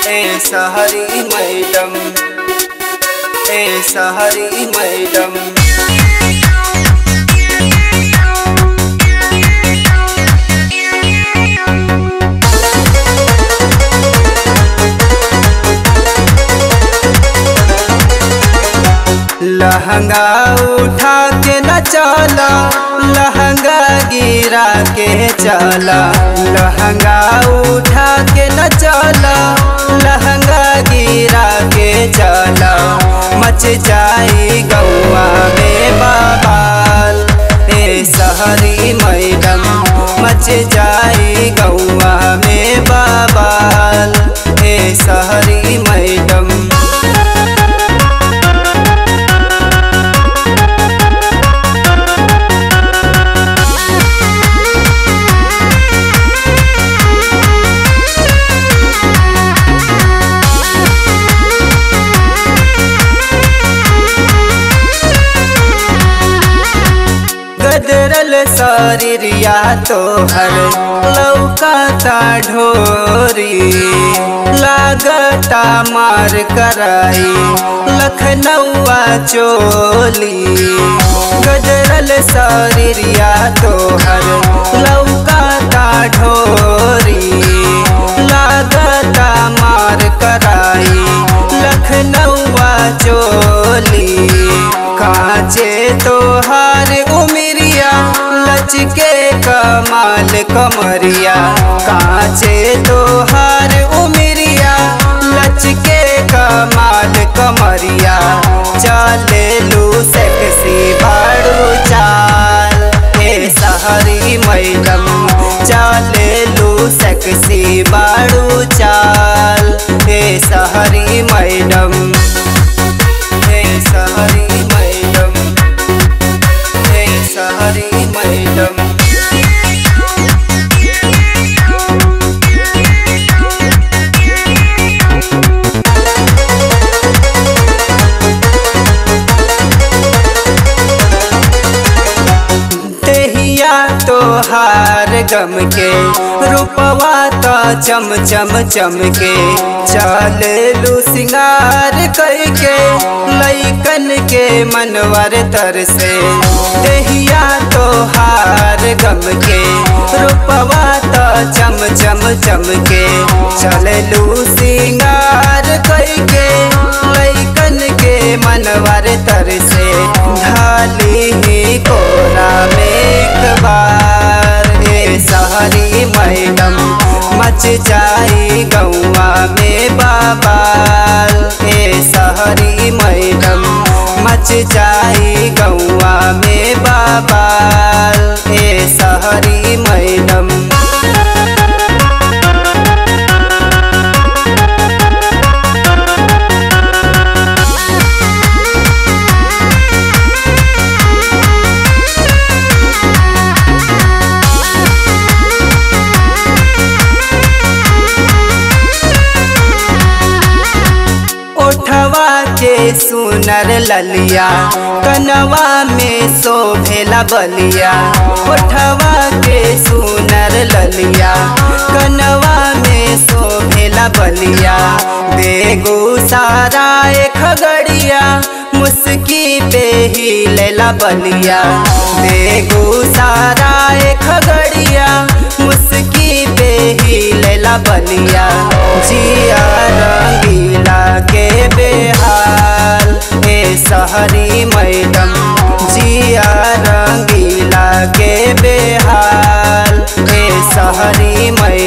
ए सहरी मैडम ए सहरी मैडम लहंगा उठा के न चला लहंगा गिरा के चला लहंगा उठा के न चला लहंगा गिरा के चला मच जाई गौआ में बाबाल ए सहरी मैडम मच जाई गौआ में बाबाल ए सहरी मैडम गदरल शरीरिया तोहर लौकाता ढोरी लागता मार कराई लखनऊआ चोली गदरल शरीरिया तोहर लौकाता ढोरी लागता मार कराई लखनऊआ चोली काचे तोहार उमिरिया लचके कमाल कमरिया काचे तोहार उमिरिया लचके कमाल कमरिया चले लू सेक्सी भाड़ू चाल ए सहरी मैडम चले लू सेक्सी बाड़ू चाल ए सहरी मैडम ए सहरी मैडम ए सहरी मैडम तेहिया तोहार गम के रूपवा तो चम चम चम के चल लू सिंगार करके लैकन के मनवर तर से तेहिया तोहार गम के रूपवा तो चम चम चम के चल लू सिंगार करके लैकन के मनवर तर से ढाली ही कोरा में एक बार ए सहरी मैडम मच जाई गौआ में बाबाल ए सहरी मैडम मच जाई गौआ में बाबाल ए सहरी मैडम ओठवा के सुनर ललिया कनवा में शोभेला बलिया ओठवा के सुनर ललिया कनवा में शोभेला बलिया बेगू सारा खगड़िया मुस्की पे ही लेला बलिया बेगू सारा खगड़िया मुस्की पे ही लेला बलिया जिया रंगीला के बेहाल ए सहरी मैडम जिया रंगीला के बेहाल ए सहरी मैडम